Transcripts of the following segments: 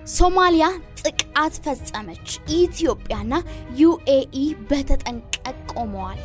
ሶማሊያ ጥቃት ፈጸመች። ኢትዮጵያና ዩኤኢ በተጠንቀቅ ቆመዋል።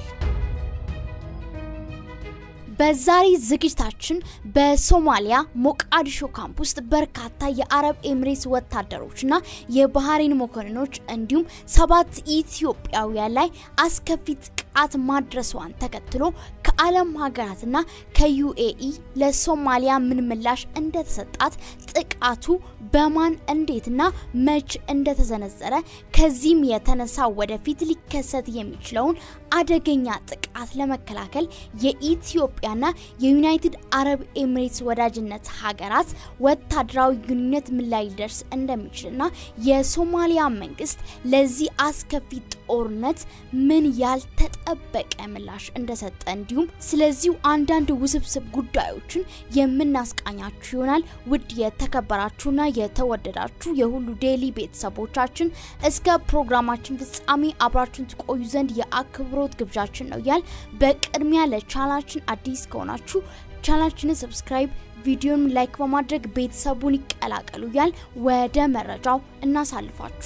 በዛሬ ዝግጅታችን በሶማሊያ ሞቃዲሾ ካምፕ ውስጥ በርካታ የአረብ ኤምሬትስ ወታደሮችና የባህሬን መኮንኖች እንዲሁም ሰባት ኢትዮጵያውያን ላይ አስከፊ ጥቃት ማድረሷን ተከትሎ ከዓለም ሀገራትና ከዩኤኢ ለሶማሊያ ምን ምላሽ እንደተሰጣት ጥቃቱ በማን እንዴትና መች እንደተዘነዘረ ከዚህም የተነሳ ወደፊት ሊከሰት የሚችለውን አደገኛ ጥቃት ለመከላከል የኢትዮጵያና የዩናይትድ አረብ ኤሚሬትስ ወዳጅነት ሀገራት ወታደራዊ ግንኙነት ምን ላይ ሊደርስ እንደሚችልና የሶማሊያ መንግስት ለዚህ አስከፊ ጦርነት ምን ያልተጠበቀ ምላሽ እንደሰጠ እንዲሁም ስለዚሁ አንዳንድ ውስብስብ ጉዳዮችን የምናስቃኛችሁ ይሆናል። ውድ የተከበራችሁና የተወደዳችሁ የሁሉ ዴይሊ ቤተሰቦቻችን እስከ ፕሮግራማችን ፍጻሜ አብራችሁን ትቆዩ ዘንድ የአክብሮት ግብዣችን ነው ያል። በቅድሚያ ለቻናላችን አዲስ ከሆናችሁ ቻናላችንን ሰብስክራይብ ቪዲዮን ላይክ በማድረግ ቤተሰቡን ይቀላቀሉ ያል። ወደ መረጃው እናሳልፋችሁ።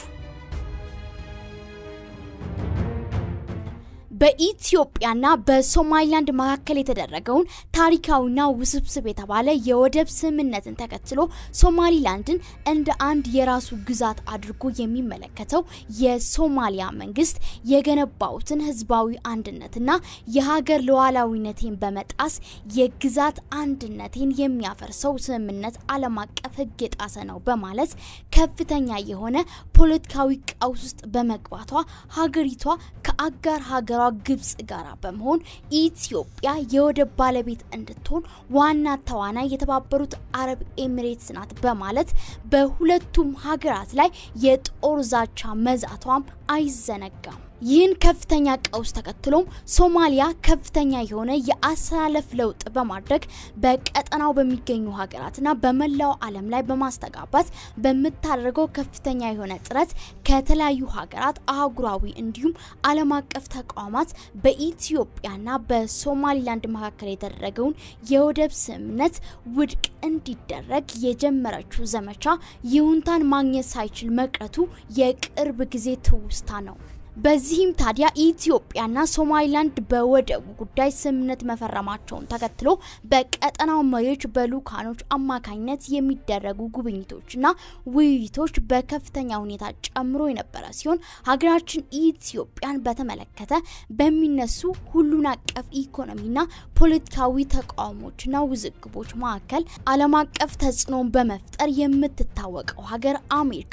በኢትዮጵያና በሶማሊላንድ መካከል የተደረገውን ታሪካዊና ውስብስብ የተባለ የወደብ ስምምነትን ተከትሎ ሶማሊላንድን እንደ አንድ የራሱ ግዛት አድርጎ የሚመለከተው የሶማሊያ መንግስት የገነባውትን ህዝባዊ አንድነትና የሀገር ሉዓላዊነቴን በመጣስ የግዛት አንድነቴን የሚያፈርሰው ስምምነት ዓለም አቀፍ ህግ የጣሰ ነው በማለት ከፍተኛ የሆነ ፖለቲካዊ ቀውስ ውስጥ በመግባቷ ሀገሪቷ ከአጋር ሀገሯ ግብጽ ጋር በመሆን ኢትዮጵያ የወደብ ባለቤት እንድትሆን ዋና ተዋናይ የተባበሩት አረብ ኤሚሬትስ ናት በማለት በሁለቱም ሀገራት ላይ የጦር ዛቻ መዛቷም አይዘነጋም። ይህን ከፍተኛ ቀውስ ተከትሎም ሶማሊያ ከፍተኛ የሆነ የአሰላለፍ ለውጥ በማድረግ በቀጠናው በሚገኙ ሀገራትና በመላው ዓለም ላይ በማስተጋባት በምታደርገው ከፍተኛ የሆነ ጥረት ከተለያዩ ሀገራት አህጉራዊ እንዲሁም ዓለም አቀፍ ተቋማት በኢትዮጵያና በሶማሊላንድ መካከል የተደረገውን የወደብ ስምምነት ውድቅ እንዲደረግ የጀመረችው ዘመቻ ይሁንታን ማግኘት ሳይችል መቅረቱ የቅርብ ጊዜ ትውስታ ነው። በዚህም ታዲያ ኢትዮጵያና ሶማሊላንድ በወደቡ ጉዳይ ስምምነት መፈረማቸውን ተከትሎ በቀጠናው መሪዎች በልኡካኖች አማካኝነት የሚደረጉ ጉብኝቶችና ውይይቶች በከፍተኛ ሁኔታ ጨምሮ የነበረ ሲሆን ሀገራችን ኢትዮጵያን በተመለከተ በሚነሱ ሁሉን አቀፍ ኢኮኖሚና ፖለቲካዊ ተቃውሞችና ውዝግቦች መካከል ዓለም አቀፍ ተጽዕኖን በመፍጠር የምትታወቀው ሀገር አሜሪካ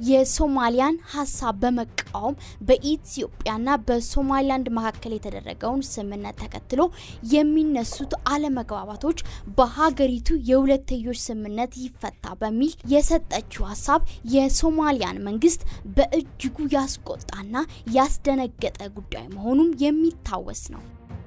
የሶማሊያን ሀሳብ በመቃወም በ በኢትዮጵያና በሶማሊላንድ መካከል የተደረገውን ስምምነት ተከትሎ የሚነሱት አለመግባባቶች በሀገሪቱ የሁለትዮሽ ስምምነት ይፈታ በሚል የሰጠችው ሀሳብ የሶማሊያን መንግስት በእጅጉ ያስቆጣና ያስደነገጠ ጉዳይ መሆኑም የሚታወስ ነው።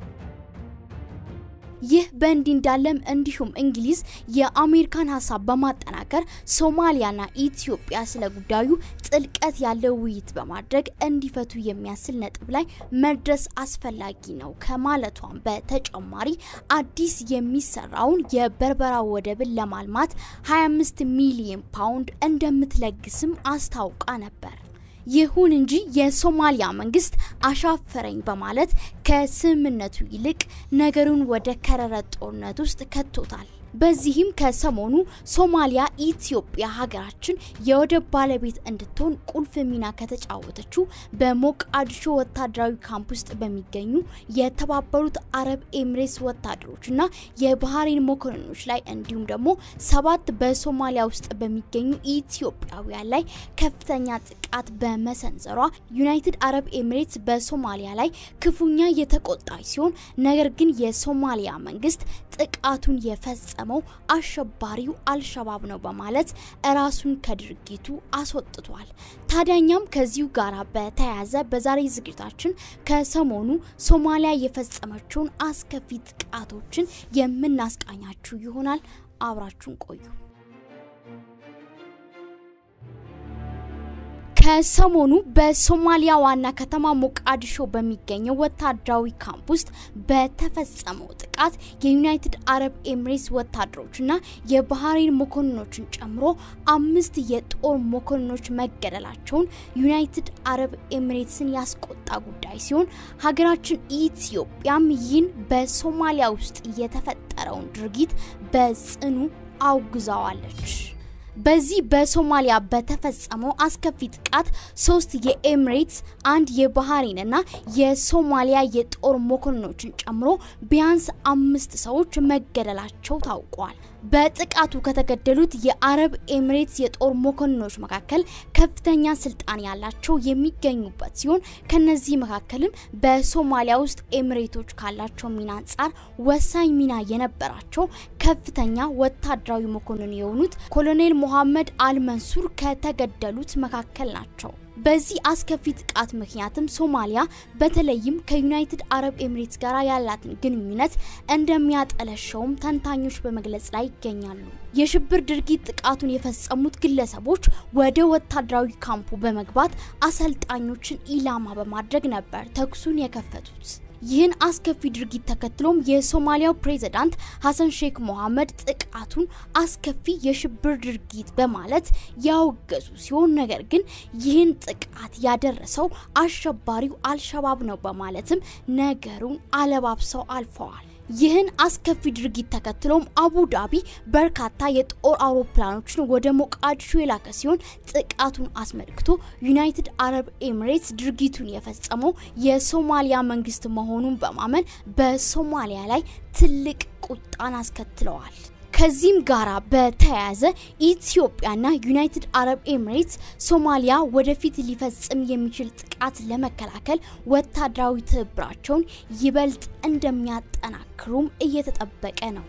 ይህ በእንዲህ እንዳለም እንዲሁም እንግሊዝ የአሜሪካን ሀሳብ በማጠናከር ሶማሊያና ኢትዮጵያ ስለ ጉዳዩ ጥልቀት ያለው ውይይት በማድረግ እንዲፈቱ የሚያስችል ነጥብ ላይ መድረስ አስፈላጊ ነው ከማለቷም በተጨማሪ አዲስ የሚሰራውን የበርበራ ወደብን ለማልማት 25 ሚሊዮን ፓውንድ እንደምትለግስም አስታውቃ ነበር። ይሁን እንጂ የሶማሊያ መንግስት አሻፈረኝ በማለት ከስምምነቱ ይልቅ ነገሩን ወደ ከረረ ጦርነት ውስጥ ከቶታል። በዚህም ከሰሞኑ ሶማሊያ ኢትዮጵያ ሀገራችን የወደብ ባለቤት እንድትሆን ቁልፍ ሚና ከተጫወተችው በሞቃዲሾ ወታደራዊ ካምፕ ውስጥ በሚገኙ የተባበሩት አረብ ኤሚሬትስ ወታደሮችና የባህሬን መኮንኖች ላይ እንዲሁም ደግሞ ሰባት በሶማሊያ ውስጥ በሚገኙ ኢትዮጵያውያን ላይ ከፍተኛ ጥቃት በመሰንዘሯ ዩናይትድ አረብ ኤሚሬትስ በሶማሊያ ላይ ክፉኛ የተቆጣች ሲሆን ነገር ግን የሶማሊያ መንግስት ጥቃቱን የፈጸመው አሸባሪው አልሸባብ ነው በማለት ራሱን ከድርጊቱ አስወጥቷል። ታዲያኛም ከዚሁ ጋር በተያያዘ በዛሬ ዝግጅታችን ከሰሞኑ ሶማሊያ የፈጸመችውን አስከፊ ጥቃቶችን የምናስቃኛችሁ ይሆናል። አብራችሁን ቆዩ። ከሰሞኑ በሶማሊያ ዋና ከተማ ሞቃዲሾ በሚገኘው ወታደራዊ ካምፕ ውስጥ በተፈጸመው ጥቃት የዩናይትድ አረብ ኤምሬትስ ወታደሮችና የባህሬን መኮንኖችን ጨምሮ አምስት የጦር መኮንኖች መገደላቸውን ዩናይትድ አረብ ኤምሬትስን ያስቆጣ ጉዳይ ሲሆን ሀገራችን ኢትዮጵያም ይህን በሶማሊያ ውስጥ የተፈጠረውን ድርጊት በጽኑ አውግዛዋለች። በዚህ በሶማሊያ በተፈጸመው አስከፊ ጥቃት ሶስት የኤምሬትስ አንድ የባህሬንና የሶማሊያ የጦር መኮንኖችን ጨምሮ ቢያንስ አምስት ሰዎች መገደላቸው ታውቋል። በጥቃቱ ከተገደሉት የአረብ ኤምሬትስ የጦር መኮንኖች መካከል ከፍተኛ ስልጣን ያላቸው የሚገኙበት ሲሆን ከነዚህ መካከልም በሶማሊያ ውስጥ ኤምሬቶች ካላቸው ሚና አንጻር ወሳኝ ሚና የነበራቸው ከፍተኛ ወታደራዊ መኮንን የሆኑት ኮሎኔል ሞሐመድ አልመንሱር ከተገደሉት መካከል ናቸው። በዚህ አስከፊ ጥቃት ምክንያትም ሶማሊያ በተለይም ከዩናይትድ አረብ ኤምሬትስ ጋር ያላትን ግንኙነት እንደሚያጠለሸውም ተንታኞች በመግለጽ ላይ ይገኛሉ። የሽብር ድርጊት ጥቃቱን የፈጸሙት ግለሰቦች ወደ ወታደራዊ ካምፑ በመግባት አሰልጣኞችን ኢላማ በማድረግ ነበር ተኩሱን የከፈቱት። ይህን አስከፊ ድርጊት ተከትሎም የሶማሊያው ፕሬዝዳንት ሀሰን ሼክ ሞሐመድ ጥቃቱን አስከፊ የሽብር ድርጊት በማለት ያወገዙ ሲሆን ነገር ግን ይህን ጥቃት ያደረሰው አሸባሪው አልሸባብ ነው በማለትም ነገሩን አለባብሰው አልፈዋል። ይህን አስከፊ ድርጊት ተከትሎም አቡ ዳቢ በርካታ የጦር አውሮፕላኖችን ወደ ሞቃዲሾ የላከ ሲሆን ጥቃቱን አስመልክቶ ዩናይትድ አረብ ኤሚሬትስ ድርጊቱን የፈጸመው የሶማሊያ መንግስት መሆኑን በማመን በሶማሊያ ላይ ትልቅ ቁጣን አስከትለዋል። ከዚህም ጋራ በተያያዘ ኢትዮጵያና ዩናይትድ አረብ ኤሚሬትስ ሶማሊያ ወደፊት ሊፈጽም የሚችል ጥቃት ለመከላከል ወታደራዊ ትብብራቸውን ይበልጥ እንደሚያጠናክሩም እየተጠበቀ ነው።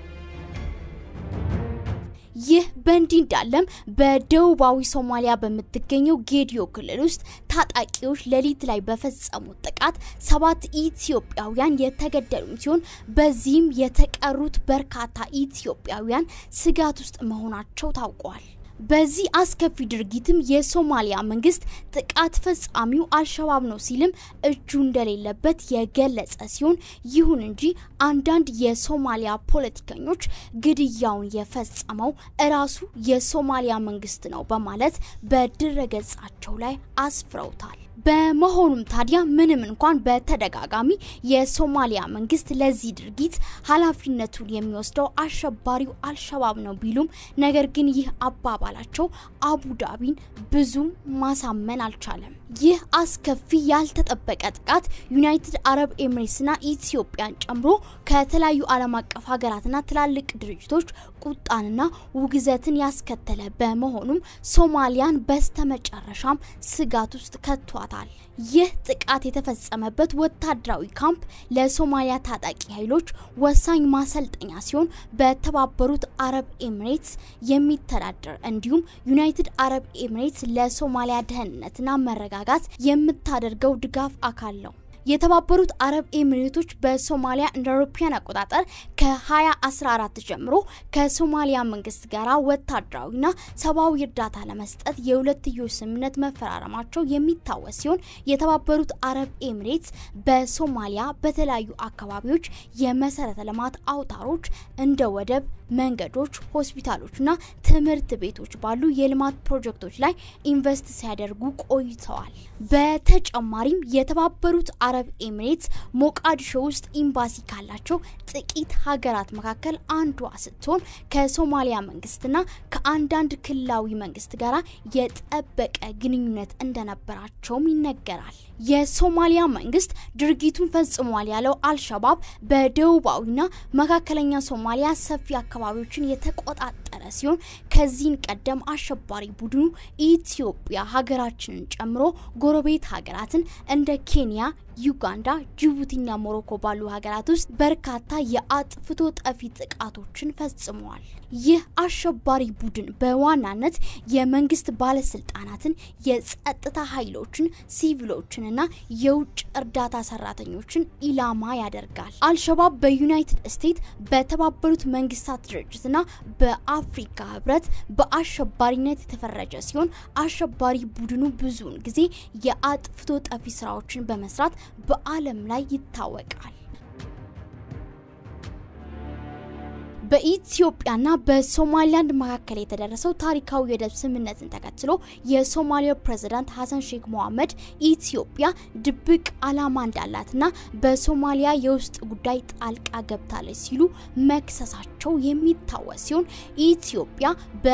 ይህ በእንዲህ እንዳለም በደቡባዊ ሶማሊያ በምትገኘው ጌዲዮ ክልል ውስጥ ታጣቂዎች ሌሊት ላይ በፈጸሙት ጥቃት ሰባት ኢትዮጵያውያን የተገደሉም ሲሆን በዚህም የተቀሩት በርካታ ኢትዮጵያውያን ስጋት ውስጥ መሆናቸው ታውቋል። በዚህ አስከፊ ድርጊትም የሶማሊያ መንግስት ጥቃት ፈጻሚው አልሸባብ ነው ሲልም እጁ እንደሌለበት የገለጸ ሲሆን ይሁን እንጂ አንዳንድ የሶማሊያ ፖለቲከኞች ግድያውን የፈጸመው እራሱ የሶማሊያ መንግስት ነው በማለት በድረገጻቸው ላይ አስፍረውታል። በመሆኑም ታዲያ ምንም እንኳን በተደጋጋሚ የሶማሊያ መንግስት ለዚህ ድርጊት ኃላፊነቱን የሚወስደው አሸባሪው አልሸባብ ነው ቢሉም ነገር ግን ይህ አባባላቸው አቡዳቢን ብዙም ማሳመን አልቻለም። ይህ አስከፊ ያልተጠበቀ ጥቃት ዩናይትድ አረብ ኤምሬትስና ኢትዮጵያን ጨምሮ ከተለያዩ ዓለም አቀፍ ሀገራትና ትላልቅ ድርጅቶች ቁጣንና ውግዘትን ያስከተለ በመሆኑም ሶማሊያን በስተመጨረሻም ስጋት ውስጥ ከቷታል። ይህ ጥቃት የተፈጸመበት ወታደራዊ ካምፕ ለሶማሊያ ታጣቂ ኃይሎች ወሳኝ ማሰልጠኛ ሲሆን በተባበሩት አረብ ኤሚሬትስ የሚተዳደር እንዲሁም ዩናይትድ አረብ ኤሚሬትስ ለሶማሊያ ደህንነትና መረጋጋት የምታደርገው ድጋፍ አካል ነው። የተባበሩት አረብ ኤሚሬቶች በሶማሊያ እንደ አውሮፓውያን አቆጣጠር ከ2014 ጀምሮ ከሶማሊያ መንግስት ጋር ወታደራዊና ሰብአዊ እርዳታ ለመስጠት የሁለትዮሽ ስምምነት መፈራረማቸው የሚታወስ ሲሆን የተባበሩት አረብ ኤሚሬትስ በሶማሊያ በተለያዩ አካባቢዎች የመሰረተ ልማት አውታሮች እንደ ወደብ፣ መንገዶች፣ ሆስፒታሎችና ትምህርት ቤቶች ባሉ የልማት ፕሮጀክቶች ላይ ኢንቨስት ሲያደርጉ ቆይተዋል። በተጨማሪም የተባበሩት አረብ ኤሚሬትስ ሞቃዲሾ ውስጥ ኤምባሲ ካላቸው ጥቂት ሀገራት መካከል አንዷ ስትሆን ከሶማሊያ መንግስትና ከአንዳንድ ክልላዊ መንግስት ጋር የጠበቀ ግንኙነት እንደነበራቸውም ይነገራል። የሶማሊያ መንግስት ድርጊቱን ፈጽሟል ያለው አልሸባብ በደቡባዊና መካከለኛ ሶማሊያ ሰፊ አካባቢዎችን የተቆጣጠረ ሲሆን ከዚህን ቀደም አሸባሪ ቡድኑ ኢትዮጵያ ሀገራችንን ጨምሮ ጎረቤት ሀገራትን እንደ ኬንያ፣ ዩጋንዳ፣ ጅቡቲና ሞሮኮ ባሉ ሀገራት ውስጥ በርካታ የአጥፍቶ ጠፊ ጥቃቶችን ፈጽመዋል። ይህ አሸባሪ ቡድን በዋናነት የመንግስት ባለስልጣናትን፣ የጸጥታ ኃይሎችን፣ ሲቪሎችንና የውጭ እርዳታ ሰራተኞችን ኢላማ ያደርጋል። አልሸባብ በዩናይትድ ስቴትስ በተባበሩት መንግስታት ድርጅትና በአፍሪካ ህብረት በአሸባሪነት የተፈረጀ ሲሆን አሸባሪ ቡድኑ ብዙውን ጊዜ የአጥፍቶ ጠፊ ስራዎችን በመስራት በዓለም ላይ ይታወቃል። በኢትዮጵያና በሶማሊላንድ መካከል የተደረሰው ታሪካዊ የወደብ ስምምነትን ተከትሎ የሶማሊያው ፕሬዝዳንት ሀሰን ሼክ መሐመድ ኢትዮጵያ ድብቅ ዓላማ እንዳላትና በሶማሊያ የውስጥ ጉዳይ ጣልቃ ገብታለች ሲሉ መክሰሳቸው የሚታወስ ሲሆን ኢትዮጵያ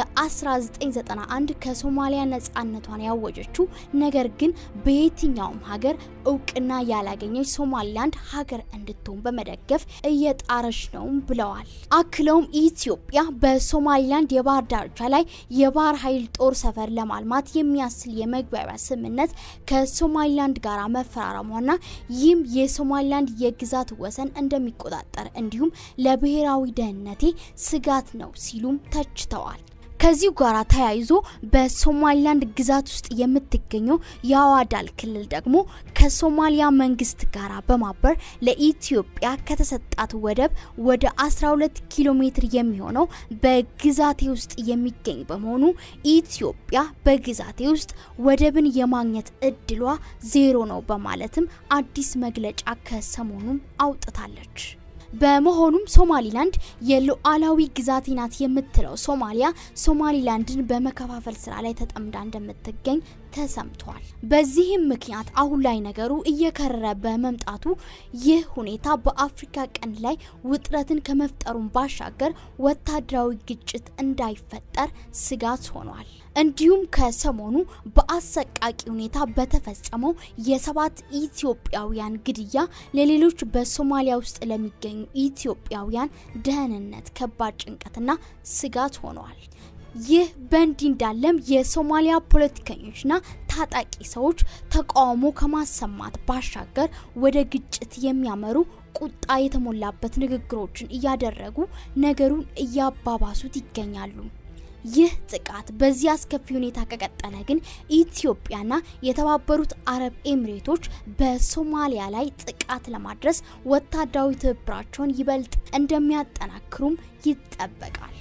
በ1991 ከሶማሊያ ነጻነቷን ያወጀችው ነገር ግን በየትኛውም ሀገር እውቅና ያላገኘች ሶማሊላንድ ሀገር እንድትሆን በመደገፍ እየጣረች ነውም ብለዋል። አክለውም ኢትዮጵያ በሶማሊላንድ የባህር ዳርቻ ላይ የባህር ኃይል ጦር ሰፈር ለማልማት የሚያስችል የመግባቢያ ስምምነት ከሶማሊላንድ ጋር መፈራረሟና ይህም የሶማሊላንድ የግዛት ወሰን እንደሚቆጣጠር እንዲሁም ለብሔራዊ ደህንነቴ ስጋት ነው ሲሉም ተችተዋል። ከዚሁ ጋር ተያይዞ በሶማሊላንድ ግዛት ውስጥ የምትገኘው የአዋዳል ክልል ደግሞ ከሶማሊያ መንግስት ጋር በማበር ለኢትዮጵያ ከተሰጣት ወደብ ወደ 12 ኪሎ ሜትር የሚሆነው በግዛቴ ውስጥ የሚገኝ በመሆኑ ኢትዮጵያ በግዛቴ ውስጥ ወደብን የማግኘት እድሏ ዜሮ ነው በማለትም አዲስ መግለጫ ከሰሞኑም አውጥታለች። በመሆኑም ሶማሊላንድ የሉዓላዊ ግዛቴ ናት የምትለው ሶማሊያ ሶማሊላንድን በመከፋፈል ስራ ላይ ተጠምዳ እንደምትገኝ ተሰምቷል። በዚህም ምክንያት አሁን ላይ ነገሩ እየከረረ በመምጣቱ ይህ ሁኔታ በአፍሪካ ቀንድ ላይ ውጥረትን ከመፍጠሩን ባሻገር ወታደራዊ ግጭት እንዳይፈጠር ስጋት ሆኗል። እንዲሁም ከሰሞኑ በአሰቃቂ ሁኔታ በተፈጸመው የሰባት ኢትዮጵያውያን ግድያ ለሌሎች በሶማሊያ ውስጥ ለሚገኙ ኢትዮጵያውያን ደህንነት ከባድ ጭንቀትና ስጋት ሆኗል። ይህ በእንዲህ እንዳለም የሶማሊያ ፖለቲከኞችና ታጣቂ ሰዎች ተቃውሞ ከማሰማት ባሻገር ወደ ግጭት የሚያመሩ ቁጣ የተሞላበት ንግግሮችን እያደረጉ ነገሩን እያባባሱት ይገኛሉ። ይህ ጥቃት በዚህ አስከፊ ሁኔታ ከቀጠለ ግን ኢትዮጵያና የተባበሩት አረብ ኤሚሬቶች በሶማሊያ ላይ ጥቃት ለማድረስ ወታደራዊ ትብብራቸውን ይበልጥ እንደሚያጠናክሩም ይጠበቃል።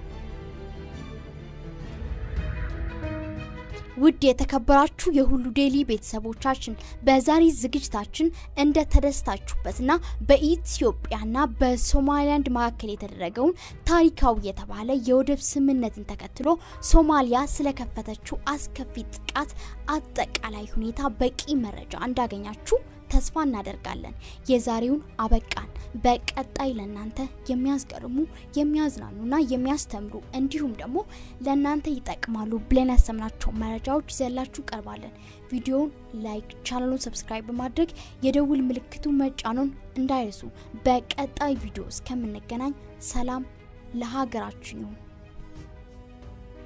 ውድ የተከበራችሁ የሁሉ ዴይሊ ቤተሰቦቻችን በዛሬ ዝግጅታችን እንደ ተደስታችሁበትና በኢትዮጵያና በሶማሊላንድ መካከል የተደረገውን ታሪካዊ የተባለ የወደብ ስምምነትን ተከትሎ ሶማሊያ ስለከፈተችው አስከፊ ጥቃት አጠቃላይ ሁኔታ በቂ መረጃ እንዳገኛችሁ ተስፋ እናደርጋለን። የዛሬውን አበቃን። በቀጣይ ለእናንተ የሚያስገርሙ የሚያዝናኑና የሚያስተምሩ እንዲሁም ደግሞ ለእናንተ ይጠቅማሉ ብለን ያሰምናቸው መረጃዎች ይዘላችሁ ቀርባለን። ቪዲዮውን ላይክ፣ ቻናሉን ሰብስክራይብ በማድረግ የደውል ምልክቱ መጫኑን እንዳይረሱ። በቀጣይ ቪዲዮ እስከምንገናኝ ሰላም ለሀገራችን ይሁን።